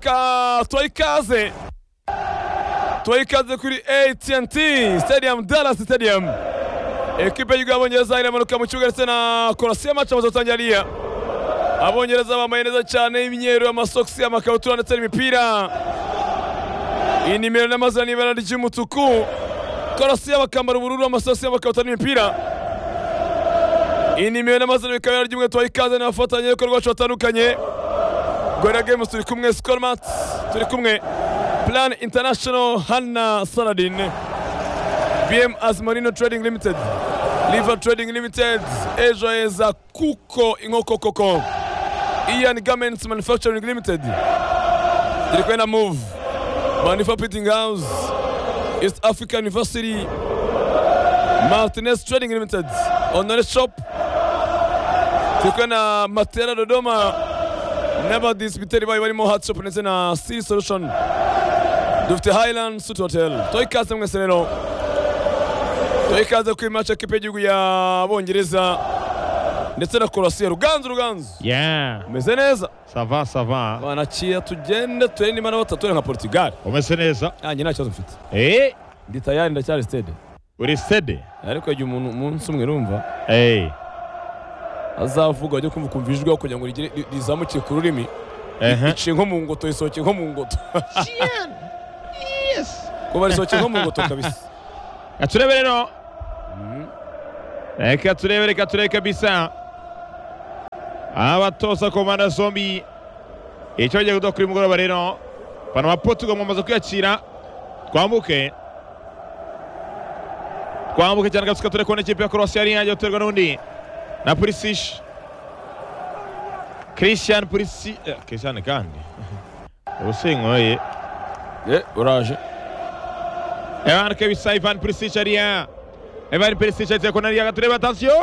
twaha ikaze twaha ikaze kuri AT&T Stadium Dallas Stadium ekipe y'igihugu y'abongereza iramanuka mu kibuga ndetse na korosiyo amaca amaze gutangira abongereza bambaye neza cyane imyeru amasogisi amakabutura ndetse n'imipira inimero n'amazina n'ibara ry'umutuku korosiyo bakambara ubururu amasogisi amakabutura n'imipira inimero n'amazina bikaba ibara ry'umweru twaha ikaze n'abafatanyabikorwa bacu batandukanye Gorilla Games turi kumwe Scormat turi kumwe Plan International Hanna Saladin BM Azmarino Trading Limited Liver Trading Limited ejo heza kuko inkoko koko Ian Garments Manufacturing Limited turi kumwe na Move Manufacturing House East Africa University Martinez Trading Limited Honore Shop turi kumwe na Matera Dodoma n'abadisipiteri bayo barimo hatshop ndetse na sea solution dufite highland suit hotel tuha ikaze mwese rero tuha ikaze kuri mace ekipe y'igihugu y'abongereza ndetse na korasiyo ruganzu ruganzu Yeah. umeze neza Sava, sava. banakiya tugende turebe niba nabo tutature nka portugal Umeze neza. nanjye nta kibazo mfite Eh, ndi tayari ndacyari stade uri stede. ariko igihe umuntu umunsi umwe urumva Eh. azavuga ajya kumva ukumva ijwi ryawe kugira ngo rigere- ri- rizamukire ku rurimi Eh. iciye nko mu ngoto risohokeye nko mu ngoto Yes. kuba risohokeye nko mu ngoto kabisa Katurebe rero. Reka turebe, reka turebe kabisa. Abatoza ku mpande zombi. Icyo bagiye kuduha kuri uyu mugoroba rero. Panama Portugal mwamaze kwiyakira. Twambuke. Twambuke cyane kabisa turebe kubona ikipe ya Croatia yari yagiye guterwa n'undi. Na Pulisic. Christian Pulisic. eh, Christian kandi. Ubusinkoye. Eh, uraje Evan kabisa Ivan Perisic ariya Ivan Perisic agiye kona ariya gatureba atasiyo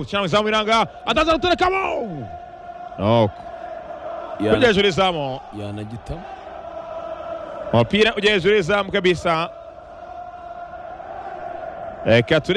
cyangwa izamu iranga ataza guturekamo noko ujya hejuru y'izamu yanagitamo umupira ujya hejuru y'izamu kabisa reka ture